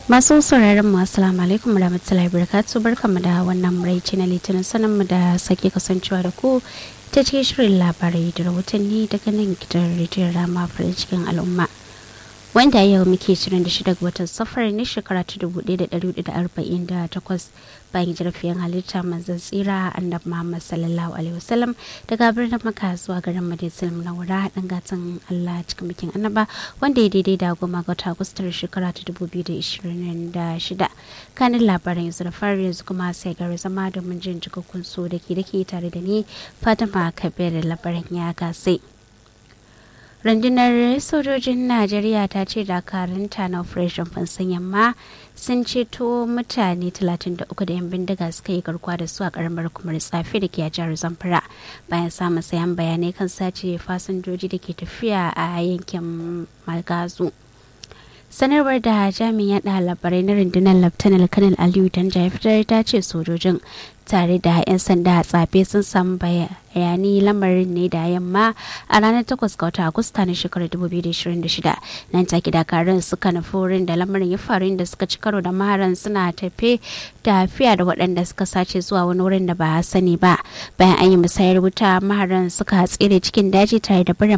masu sauraron mu assalamu alaikum warahmatullahi wabarakatuh barkamu da wannan muraici na litinin sanin mu da sake kasancewa da ku ta cikin shirin labarai da rahotanni daga nan gidan rediyon rama farin cikin al'umma wanda yau muke 26 ga watan safar ne shekara ta 1448 bayan jirfiyan halitta manzan tsira annabi muhammad sallallahu alaihi wasallam daga birnin maka zuwa garin madinsul munawwara dan gatan allah cikin bikin annaba wanda ya daidai da goma ga wata agustar shekara ta 2026 kanin labaran yanzu da fari yanzu kuma sai gari zama domin jin cikakkun so da ke da ke tare da ni fatima kabir labaran ya gasai rundunar sojojin najeriya ta ce dakarunta na operation fansan yamma sun ceto mutane 33 da 'yan bindiga suka yi garkuwa da su a karamar kumar tsafi da ke a jihar zamfara bayan samun sayan bayanai kan sace fasinjoji da ke tafiya a yankin magazu sanarwar da jami'in yada labarai na rundunar laftanar kanal aliyu danja ya fitar ta ce sojojin tare da 'yan sanda a tsafe sun samu bayani lamarin ne da yamma a ranar 8 ga watan agusta na shekarar 2026 nan take dakarun suka nufi wurin da lamarin ya faru inda suka ci karo da maharan suna tafe tafiya da waɗanda suka sace zuwa wani wurin da ba a sani ba bayan an yi musayar wuta maharan suka tsere cikin daji tare da barin